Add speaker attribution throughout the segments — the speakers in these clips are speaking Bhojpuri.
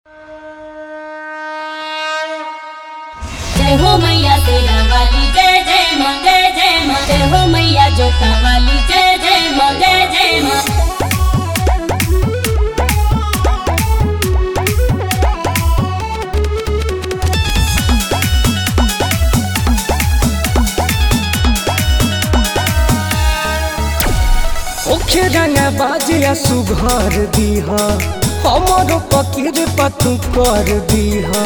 Speaker 1: जय हो मैया तेरा वाली जय जय माँ जय जय माँ जय हो मैया जोता वाली जय जय माँ जय जय माँ
Speaker 2: ओखे रंगा बाजिया सुघर दीहा हमरो पकीर पतू कर दीहा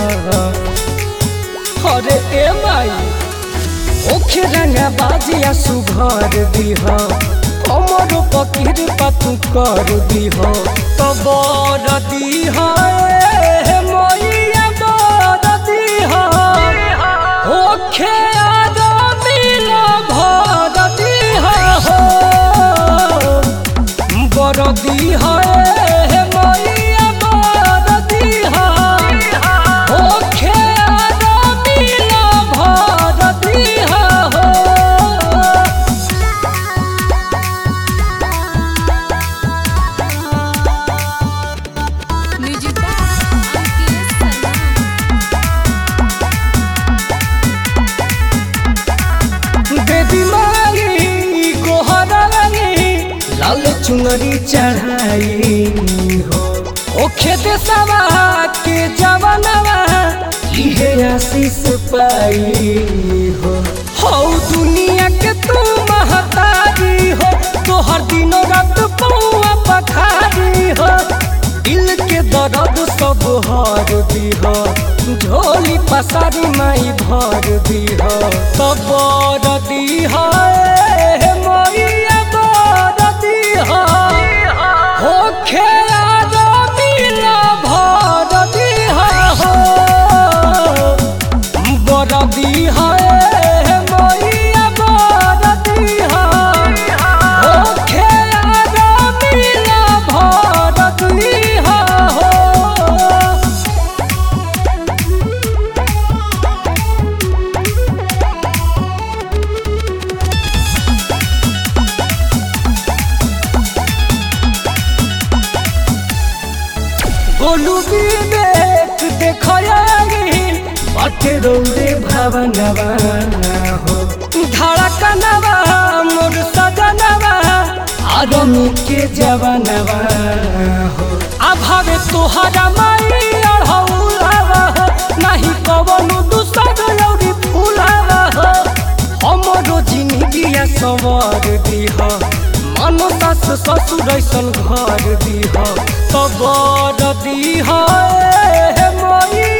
Speaker 2: अरे ए माई ओखे रंगा बाजिया सुघर दीहा हमरो पकीर पतू कर दीहा तो बर दीहा ए मैया बर दीहा ओखे आदमी ला भर दीहा हो बरदी है मैया बरदी है ओखे आदमी ला भरदी है हो
Speaker 3: म्यूजिक अंकित सलाम
Speaker 2: बेबी मांगी गोहरानी लाल चुनरी चढ़ाई हो ओ खेत सवा के जवनवा इहे आशीष पाई हो हौ दुनिया के तू महतारी हो तोहर दिनो रात पौआ पखारी हो दिल के दर्द सब हर दीह झोली पसारी माई भर दीह सब बर दीह ए मैया बर दीह होखे आदमी ला भर दीह हो बर दीह ए मैया बर दीह होखे आदमी ला भर दीह हो गोलू विवेक देखयागी बाटे रौरे भावनवा हो धड़कनवा मोर सजनवा आदमी के जवनवा हो अभावे तोहरा माई अढ़ौलावा हो नहीं कवनो दूसर लौरी फूलावा हो हमरो जिंदगिया सवार दीह मनो सास ससुर ऐसन घर दीह तबर दीह ए मैया